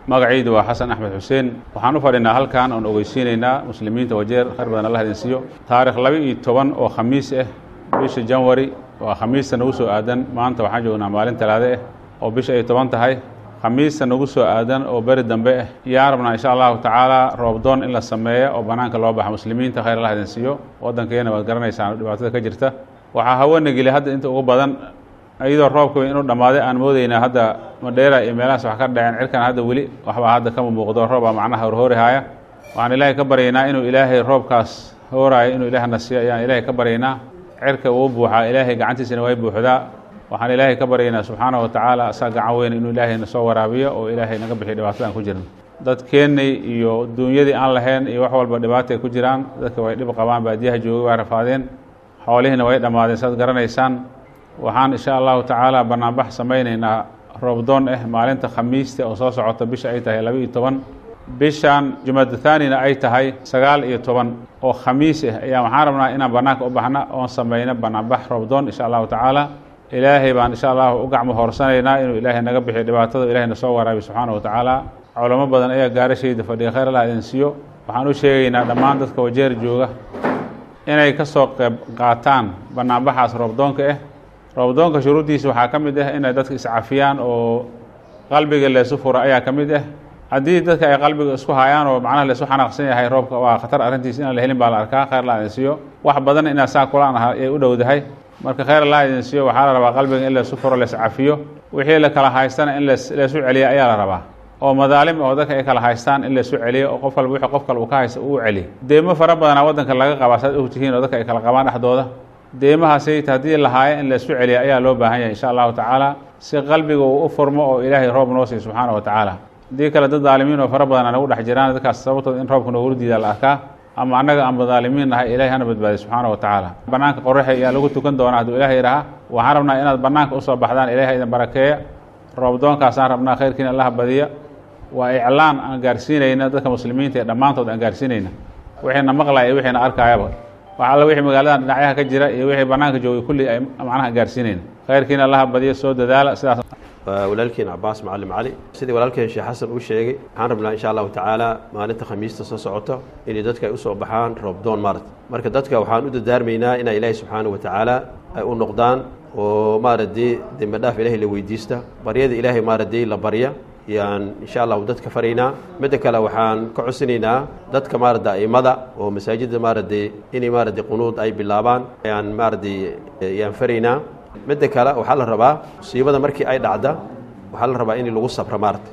magacaydu waa xasan axmed xuseen waxaan u fadhinaa halkan oon ogeysiinaynaa muslimiinta wajeer khayr badan allah idin siiyo taarikh laba iyo toban oo khamiis ah bisha janwari waa khamiista nagu soo aadan maanta waxaan joognaa maalin talaade ah oo bisha ay toban tahay khamiista nagu soo aadan oo beri dambe ah yaan rabnaa insha allahu tacaala roobdoon in la sameeyo oo bannaanka loo baxa muslimiinta khayr allah idin siiyo waddankeena waad garanaysaan dhibaatada ka jirta waxaa hawana geli hadda inta ugu badan iyadoo roobka inuu dhammaaday aan moodeynaa hadda madheera iyo meelahaas wax ka dhaceen cirkan hadda weli waxbaa hadda kama muuqdo roobaa macnaha horhoorihaaya waxaan ilaahay ka baryaynaa inuu ilaahay roobkaas hooraayo inuu ilaahna siiyo ayaan ilaahay ka baryaynaa cirka uu buuxaa ilaahay gacantiisana way buuxdaa waxaan ilaahay ka baryaynaa subxaana wa tacaala asaa gacan weyn inuu ilaahay na soo waraabiyo oo ilaahay naga bixiyo dhibaatada aan ku jirno dadkeennay iyo duunyadii aan lahayn iyo wax walba dhibaatay ku jiraan dadka way dhib qabaan baadiyaha joogay waa rafaadeen xoolihiina way dhammaadeen saad garanaysaan waxaan insha allahu tacaala banaanbax samaynaynaa roobdoon ah maalinta khamiista oo soo socota bisha ay tahay laba iyo toban bishan jumada thaanina ay tahay sagaal iyo toban oo khamiis ah ayaa waxaan rabnaa inaan banaanka u baxna oon samayno banaanbax roobdoon insha allahu tacaala ilaahay baan insha allahu u gacmo hoorsanaynaa inuu ilaahay naga bixiyo dhibaatada ilahay na soo waraabiyo subxaana wa tacaala culamo badan ayaa gaarashayda fadhiya khayr allah idin siiyo waxaan u sheegaynaa dhammaan dadka wajeer jooga inay ka soo qeyb qaataan banaanbaxaas roobdoonka ah roobdoonka shuruuddiisa waxaa ka mid ah inay dadka iscafiyaan oo qalbiga leesu furo ayaa ka mid ah haddii dadka ay qalbiga isku hayaan oo macnaha leesu xanaaqsan yahay roobka waa khatar arrintiisa inaan la helin baa la arkaa khayr allah idin siiyo wax badan inaad saa kulaan aha ay u dhowdahay marka khayr allah idin siiyo waxaa la rabaa qalbiga in leesu furo lees cafiyo wixii la kala haystana in lees leesu celiya ayaa la rabaa oo madaalim oo dadka ay kala haystaan in leesu celiyo oo qof walba wixii qof kale uu ka haysta uu celiyo deemo fara badanaa waddanka laga qabaa saad ogtihiin oo dadka ay kala qabaan dhexdooda deemahaasayta haddii lahaayo in leesu celiya ayaa loo baahan yahay insha allahu tacaala si qalbiga uu u furmo oo ilaahay roob noo siiyo subxaana wa tacaala haddii kale dad daalimiin oo fara badan nagu dhex jiraan dadkaas sababtooda in roobka noogu diida la arkaa ama annaga aan badaalimiin nahay ilahay hana badbaadiy subxaana wa tacaala bannaanka qoraxa ayaa lagu tukan doonaa hadduu ilahay idhaha waxaan rabnaa inaad bannaanka usoo baxdaan ilahay idin barakeeya roobdoonkaasaan rabnaa khayrkiina allaha badiya waa iclaan aan gaarsiinayna dadka muslimiinta ee dhammaantood aan gaarsiinayna wixiina maqlaya iyo wixiina arkaayaba wax alla wixii magaalada dhinacyaha ka jira iyo wixii bannaanka joogay kulli ay macnaha gaarsiinayna khayrkiina allaha badiya soo dadaala sidaas walaalkeen cabaas macallim cali sidii walaalkeen sheekh xasan uu sheegay waxaan rabnaa insha allahu tacaala maalinta khamiista soo socoto inay dadka ay usoo baxaan roobdoon maarata marka dadka waxaan u dadaarmaynaa inaa ilaahay subxaana wa tacaala ay u noqdaan oo maaragtay dembi dhaaf ilaahay la weydiista baryada ilaahay maaragtay la barya yaan insha allahu dadka faraynaa midda kale waxaan ka codsanaynaa dadka maaragta aimada oo masaajidda maaragtay inay maaragtay qunuud ay bilaabaan ayaan maaragtay yaan faraynaa midda kale waxaa la rabaa musiibada markii ay dhacda waxaa la rabaa in lagu sabro maarata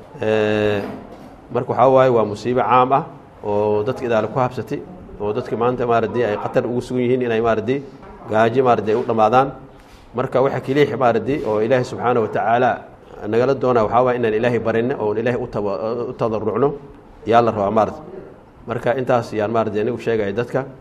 marka waxaa waaye waa musiibo caam ah oo dadka idaale ku habsatay oo dadka maanta maaragtay ay khatar ugu sugan yihiin inay maaragtay gaajo maaragtay ay u dhammaadaan marka waxa keliix maaragtay oo ilaahay subxaana wa tacaala nagala doonaa waxaa waaya inaan ilaahay barinno oon ilaahay u tadarucno yaa la rabaa maarata marka intaas yaan maaragtay anigu sheegaya dadka